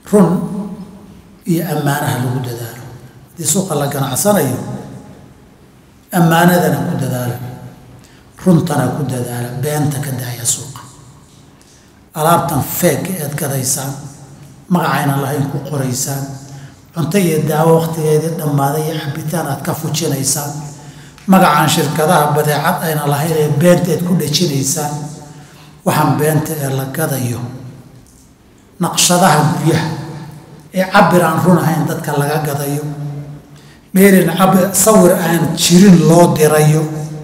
run iyo ammaanaha lagu dadaalo haddii suuqa la ganacsanayo ammaanadana ku dadaala runtana ku dadaala beenta ka daaya suuqa alaabtan feegga eed gadaysaan magacayna lahayn ku qoraysaan cunto iyo daawo wakhtigeedii dhammaaday iyo cabitaan aad ka fujinaysaan magacaan shirkadaha badeecad ayna lahayn ee beenta eed ku dhejinaysaan waxaan beenta ee la gadayo naqshadaha guryaha ee cabir aan run ahayn dadka laga gadayo meelin cabir sawir aan jirin loo dirayo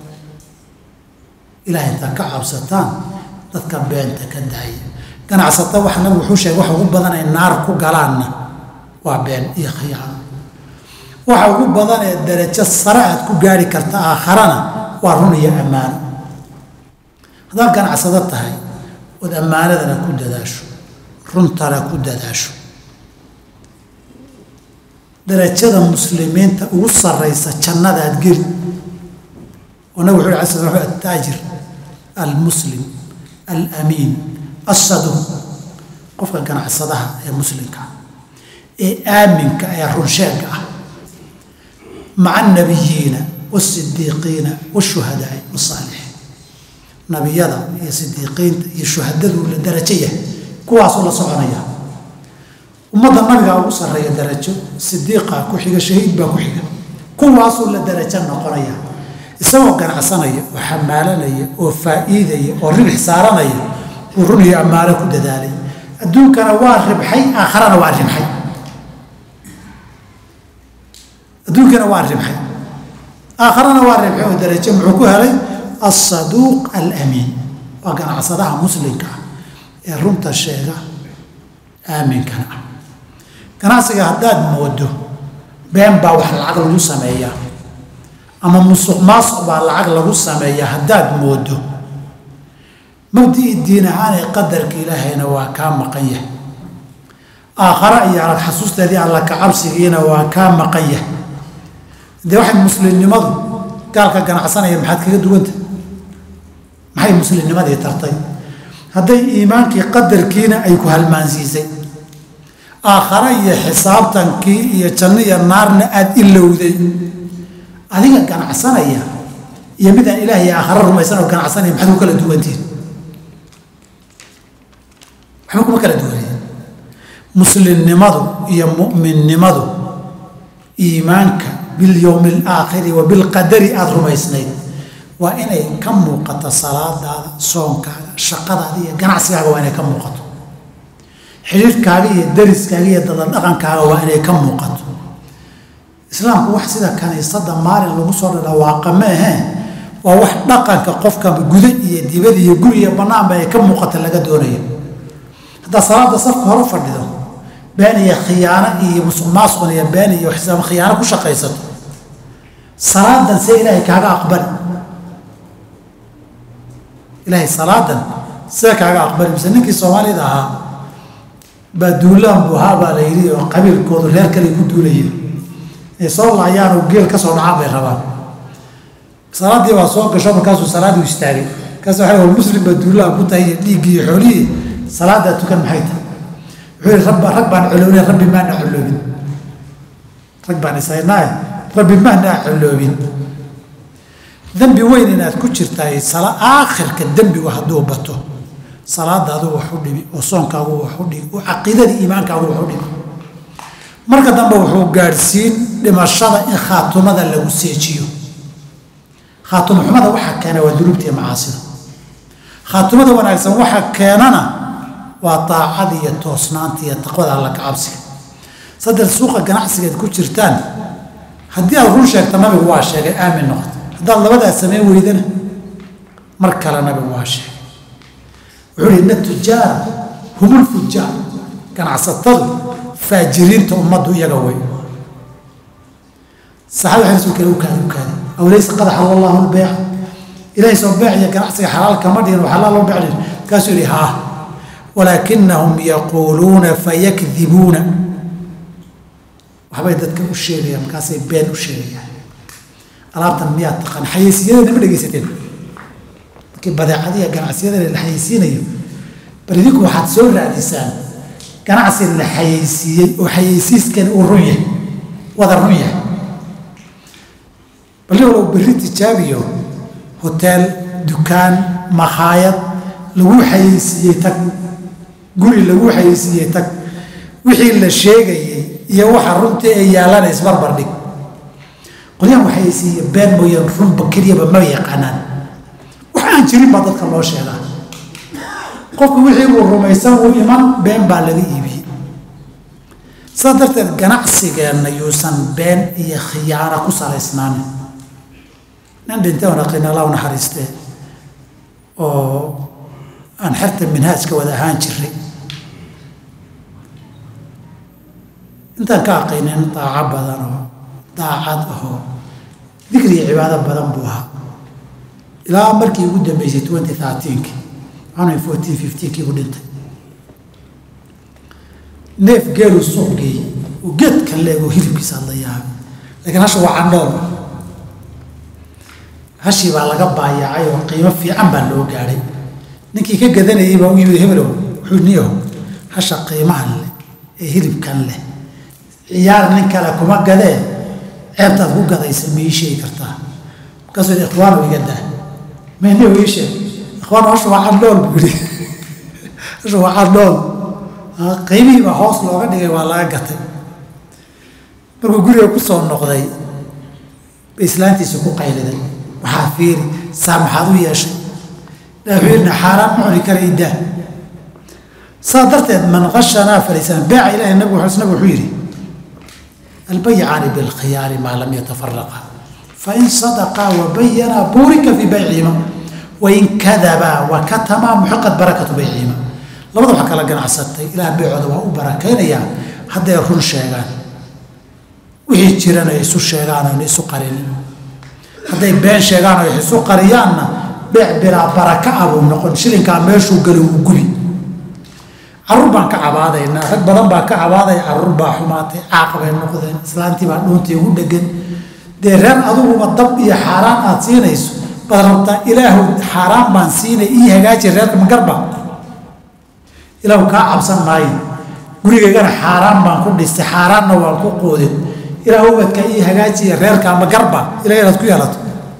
ilahay intaad ka cabsataan dadka beenta ka daaya ganacsata wax nabigu wuxuu sheegay waxa ugu badan ay naar ku galaanna waa been iyo khiyaano waxa ugu badan ee darajo sare aad ku gaari karta aakharana waa run iyo ammaano haddaad ganacsado tahay ood ammaanadana ku dadaasho runtana ku dadaasho darajada muslimiinta ugu sarraysa jannadaad geli oo nabig wuxu ala sl ataajir almuslim alamiin assaduq qofka ganacsadaha ee muslimka ee aaminka ee runsheegga ah maca anabiyiina waasidiiqiina washuhadaai wasaalixiin nabiyada iyo sidiiqiinta iyo shuhadaduu la darajo yahay kuwaasuu la soconaya ummadda nabigaa ugu sarreeya darajo sidiiqaa ku xiga shahiid baa ku xiga kuwaasuu la darajo noqonaya isagoo ganacsanaya oo xamaalanaya oo faa'iidaya oo ribix saaranaya uu run iyo ammaano ku dadaalay adduunkana waa ribxay aakharana waa ribxay adduunkana waa ribxay aakharana waa ribxay oo darajo muxuu ku helay alsaduuq alamiin waa ganacsadaha muslimka ah ee runta sheega aaminkana ah ganacsiga haddaad moodo been baa wax lacag lagu sameeyaa ama musuq maasuq baa lacag lagu sameeyaa haddaad moodo mabdii diin ahaan ee qadarka ilaahayna waa kaa maqan yahay aakhara iyo arag xasuusteedii alla kacabsigiina waa kaa maqan yahay dee waxay muslimnimadu gaalka ganacsanaya maxaad kaga duwanta maxay muslimnimadii tartay hadday iimaankii qadarkiina ay ku halmaansiisay aakhare iyo xisaabtankii iyo janno iyo naarna aada ilowday adiga ganacsanaya iyo midaan ilaah iyo aakhare rumaysan oo ganacsanaya maxaad ku kala duwantihin waxba kuma kala duwanaya muslimnimadu iyo mu'minnimadu iimaanka bilyowmi alaakhiri wa bilqadari aada rumaysnayd waa inay ka muuqato salaadaada soonkaaga shaqadaada iyo ganacsigaaga waa inay ka muuqato xidhiirhkaaga iyo dariskaaga iyo dadadhaqankaaga waa inay ka muuqato islaamku wax sida kaniisada maalin lagu soo dhadhawaaqa ma aheen waa wax dhaqanka qofka guda iyo dibad iyo guri iyo banaanba ay ka muuqata laga doonayo haddaad salaada safka hore fadhido been iyo khiyaano iyo musuq maasuqan iyo been iyo xisaab khiyaano ku shaqaysato salaadan see ilaahay kaaga aqbali ilaahay salaadan see kaaga aqbali mise ninkii soomaalida ahaa baa duulaan buu ahaa baa la yidhi oo qabiilkoodu reer kale ku duulayeen ay soo laayaan oo geel ka soo dhacaan bay rabaan salaaddii baa soo gasho markaasuu salaadii istaagay markaas waxa war muslim baa duulaan ku tahay iyo dhiiggii iyo xoolihii salaadaa tukan maxay tahay wuxuu yihi rabba rag baan coloobin rabbi maana coloobin rag baan isaynaaye rabbi maana coloobin dembi weyn inaad ku jirtaay aakhirka dembigu hadduu bato salaadaadu wax u dhibi oo soonkaagu wax u dhibi oo caqiidadii iimaankaagu wax u dhibi marka dambe wuxuu gaadhsiin dhimashada in khaatumada lagu seejiyo khaatumo xumada waxaa keena waa dunuubta iyo macaasida khaatumada wanaagsan waxa keenana waa daacada iyo toosnaanta iyo taqwada alla kacabsiga saddex suuqa ganacsigeed ku jirtaan haddii aad run sheegta nabigu waa sheegay aamin noqoto haddaad labadaas samayn weydana mar kale nabigu waa sheegay wuxuu hi ina tujaara humul fujaar ganacsatadu faajiriinta ummaddu iyaga wey saxaaba waxay rasuulka u kaadi u kaadi aw laysa qad xalala allahu lbeyca ilahay soo beec iyo ganacsiga xalaal kama dhigin oo xalaal loo becdhin markaasuu yihi haa walaakinahum yaquuluuna fayakdibuuna waxbay dadka u sheegayaan markaasay been u sheegayaan alaabtan miyaad taqaan xayeysiyadeena ma dhegaysateen markii badeecadiya ganacsiyadana la xayeysiinayo bal idinku waxaad soo raadisaan ganacsi la xayeysiiyey oo xayeysiiskani uu run yahay wada run yahay balli walow berri tijaabiyo hoteel dukaan makhaayad lagu xayeysiiyey tag guri lagu xayeysiiyey tag wixii la sheegayey iyo waxa runtii ay yaalana isbarbar dhig qolyahan waxayeysiiye been mooyaan runba keliyaba ma yaqaanaan wax aan jirin baa dadka loo sheegaa qofku wixii uu rumaysan uu iman been baa laga iibiyey sidaa darteed ganacsigeenna yuusan been iyo khiyaano ku salaysnaanin nin dhintay oon aqrin allah u naxariistee oo aan xerta minhaajka wada ahaan jiray intaan ka aqaynin daaco badan oo daacad ahoo dikri iyo cibaado badan buu ahaa ilaa markii ugu dambeysay twenty thirteenki anay fourteen fifteenkii u dhintay neef geeluu suuq geeyey oo geedkan leego hilibkiisa hadla yaabay laakiin hasha waa candhool hashii baa laga baayacay oo qiimo fiican baa loo gaadhay ninkii ka gadanayay baa u yimid hebelow wuxuu niyahow hasha qiimahan leh ee hilibkan leh ciyaar nin kale kuma gadee ceebtaad ku gadaysa ma ii sheegi kartaa markaasuu yidhi ikhwaanu iga daa mayniyo ii sheeg ikhwaan hasha waa candhool buu yidhi hasha waa candhool qiimihii baa hoos looga dhigay waa laga gatay markuu guriga ku soo noqday bay islaantiisa ku qayliday waxaa fiiri saa maxaad u yeeshay wuxuu yidhi xaaraan ma cuni kara idaa saa darteed man qashanaa falisan beeca ilahi nabigu nabigu wuxuu yidhi albayicaani bilkhiyaari maa lam yatafaraqa fain sadaqaa wabayanaa buurika fii baycihima wain kadabaa wakatamaa muxiqat barakatu baycihima labada wax kala ganacsatay ilaah beecooda waa u barakaynayaa hadday run sheegaan wixii jirana isu sheegaan oon isu qarinin hadday been sheegaan oo isu qariyaanna beec bilaa baraka ah buu noqon shilinkaa meeshuu galo wuu gubi caruur baan ka cabaadaynaa rag badan baa ka cabaadaya caruur baa xumaatay caaq bay noqdeen islaantii baa dhuuntii ugu dhegan dee reer adiguba dab iyo xaaraan aad siinayso baad rabtaa ilaahu xaaraan baan siinay ii hagaaji reerka magarba ilaahu kaa cabsan maayo gurigaygana xaaraan baan ku dhistay xaaraanna waan ku qoodin ilaah ubadka ii hagaajiya reerka magarba ilaah inaad ku yeelato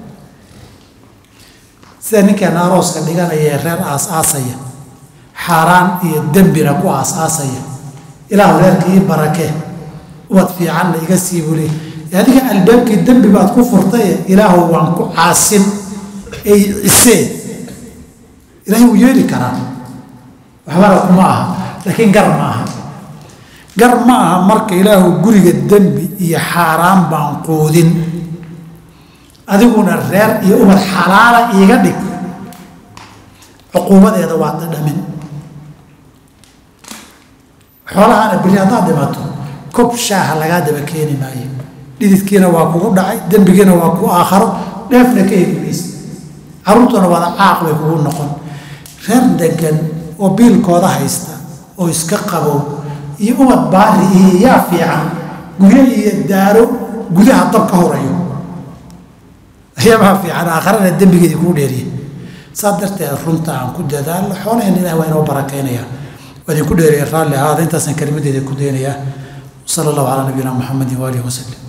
sida ninkeena arooska dhiganaya ee reer aas-aasaya xaaraan iyo dembina ku aas-aasaya ilaahu reerka ii barakee ubad fiicanna iga sii bule adiga albaabkii dembi baad ku furtaye ilaahu waan ku caasin ey cisee ilaahay wuu yeeli karaa waxbana kuma aha laakiin gar ma aha gar ma aha marka ilaahu guriga dembi iyo xaaraan baan quudin adiguna reer iyo ubad xalaala iiga dhig cuquubadeeda waa dhadhamin xoolahana beri haddaad dhimato kob shaaha lagaa daba keeni maayo dhididkiina waa kugu dhacay dembigiina waa ku aakharo dheefna ka heli maysa carruurtuna wada caaq bay kugu noqon reer degan oo biilkooda haysta oo iska qabow iyo ubad baari iyo yaa fiican guryo iyo daaro gudaha dab ka horayo ayaabaa fiican aakharana dembigeedii kuu dheeriya saa darteed runta aan ku dadaalo xoolaheen ilah waa inoo barakaynaya waa idinku dheeriya raalli ahaada intaasaan kelimadeeda ku daynayaa sala allahu calaa nabiyina muxamedin waalihi wasalim